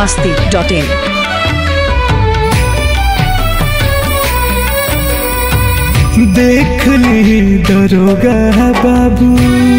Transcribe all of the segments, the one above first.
masti.in. देख ली दरोगा बाबू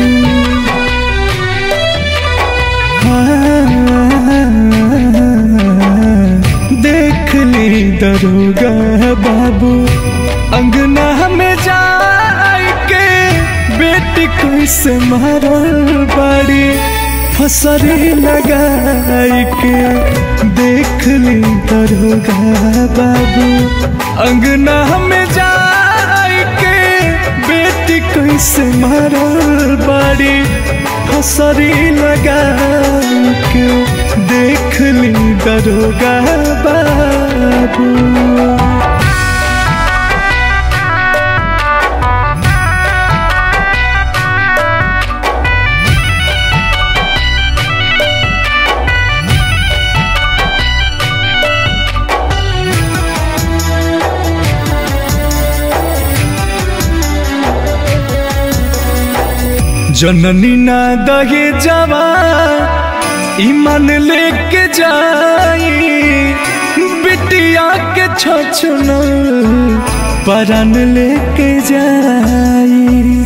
हाँ, देख ली दरोगा बाबू अंगना में जाए के बेटी कैसे मारल बाड़ी फसरी लगाई के देख ली दरोगा बाबू अंगना में जाए के बेटी कैसे मारल बाड़ी फसरी लगाई के देख ली दरोगा बाबू जननी ना दहे जवा ईमान लेके जाई बिटिया के छछन परान लेके जाई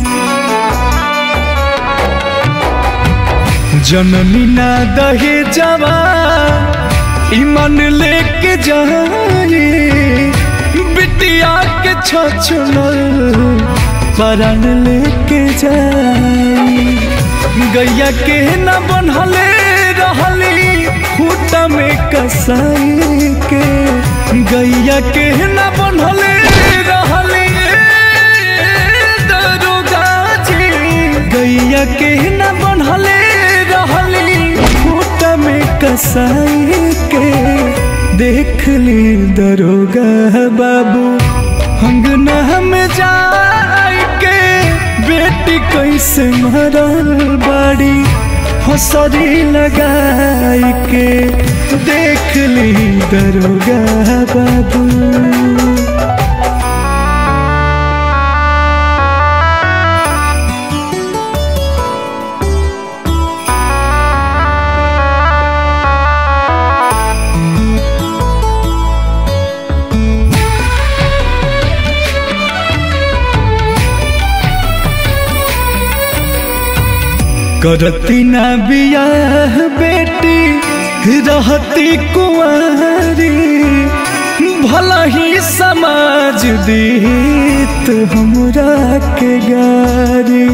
जननी ना दहे जवा ईमान लेके जाई बिटिया के छछन परान लेके जाई गैया के न बनहले रहली खूटा में कसाई के गैया के न बनहले रहली दरोगा जी गैया के न बनहले रहली खूटा में कसाई के देख ली दरोगा बाबू अंगना में जाए के बेटी कैसे मरल बाड़ी हसरी लगाई के देख ली दरोगा बाबू करती ना बियाह बेटी रहती कुंवारी भला ही समाज दीत हमरा के गारी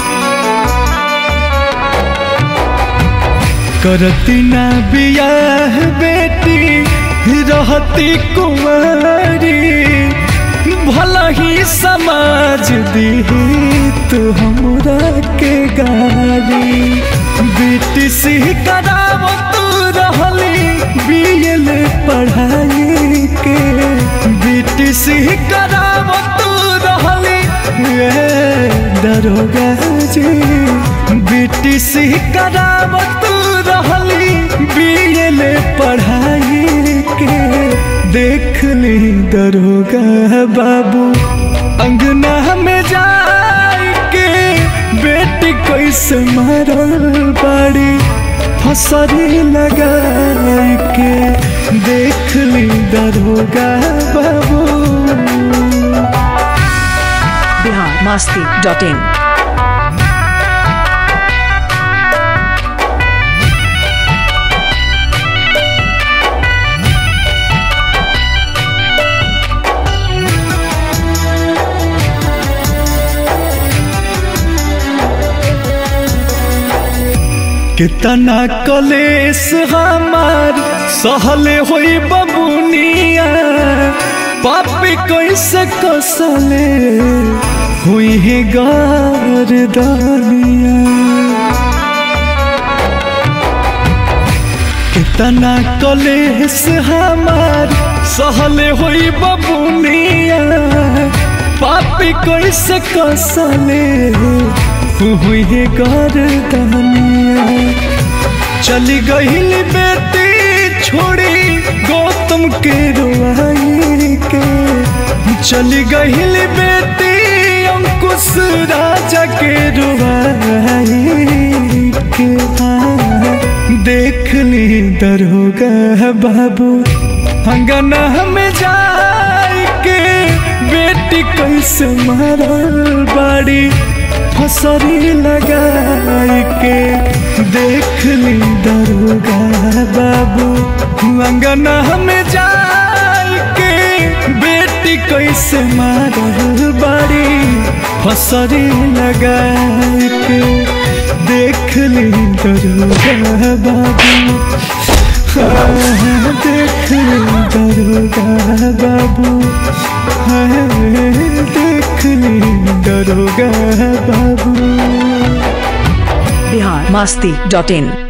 करती ना बियाह बेटी रहती कुंवारी भला ही समाज दीत हमरा के गारी बेटी से कराव तू रहली बीएल पढ़ाई के बेटी से कराव तू रहली ए दरोगा जी बेटी से कराव तू रहली बीएल पढ़ाई के देख ली दरोगा बाबू अंगना में जाए के बेटी कैसे मारल बाड़ी फसरी लगाए के देख ली दरोगा बाबू Bihar masti.in. कितना कलेस हमार सहले होई बबुनिया पापी कैसे कसले हुई है गारदानिया कितना कलेस हमार सहले होई बबुनिया पापी कैसे कसले हुई है गारदानिया चली गईल बेटी छोड़ी गौतम के रुआई के चली गईल बेटी अंकुश राजा के रुआई के हाँ, देख ली दरोगा बाबू अंगना में जाई के बेटी कैसे मारल बाड़ी फसरी लगाई के देख ली दरोगा बाबू अंगना में जाई के बेटी कैसे मारल बाड़ी फसरी लगाई के देख ली दरोगा बाबू हाँ, देख ली दरोगा बाबू हाँ, देख ली दरोगा बाबू बिहार मास्ती डॉट इन